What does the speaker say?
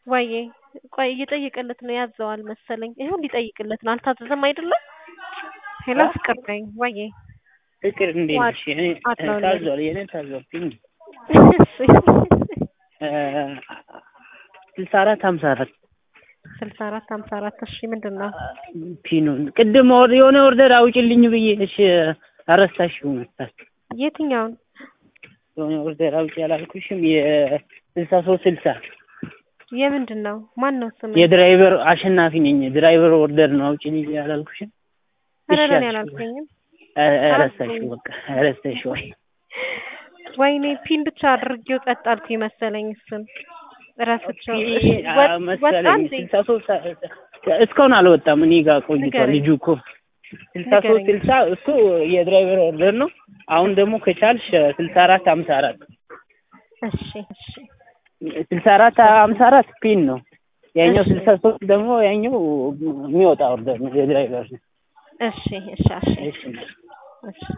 ወዬ ቆይ እየጠየቀለት ነው ያዘዋል መሰለኝ። ይኸው ሊጠይቅለት ነው። አልታዘዘም አይደለም? ሄሎ ፍቅር ነኝ። ወዬ ፍቅር እንዴት ነሽ? እኔ አለሁልህ። ታዟል የኔ ታዟል ፒን እሺ ስልሳ አራት ሀምሳ አራት ስልሳ አራት ሀምሳ አራት እሺ ምንድን ነው? ፒኑን ቅድም ወር የሆነ ኦርደር አውጭልኝ ብዬሽ አረሳሽው መሰል የትኛውን? የሆነ ኦርደር አውጭ ያላልኩሽም የስልሳ ሶስት ስልሳ የምንድን ነው? ማን ነው ስም? የድራይቨር አሸናፊ ነኝ። ድራይቨር ኦርደር ነው አውጭልኝ ያላልኩሽም ኧረ እሺ እኔ አልሽኝ። አላልኩኝም። ረሳሽው በቃ ረሳሽው። ወይ ወይኔ ፒን ብቻ አድርጌው ጸጥ አልኩኝ መሰለኝ። እሱን ረስቼው ኦኬ፣ እሺ፣ አ- ወጥ- ወጣ መሰለኝ እንዴ? ስልሳ ሶስት እስካሁን አልወጣም። እኔ ጋር ቆይቷል ንገረኝ። ልጁ እኮ ስልሳ ሶስት ንገረኝ። ስልሳ እሱ የድራይቨር ኦርደር ነው። አሁን ደግሞ ከቻልሽ ስልሳ አራት ሀምሳ አራት እሺ እሺ ስልሳ አራት ሀምሳ አራት ፒን ነው። ያኛው እሺ። ስልሳ ሶስት ደግሞ ያኛው የሚወጣ ኦርደር ነው የድራይቨር ነው። እሺ እሺ እሺ እሺ እሺ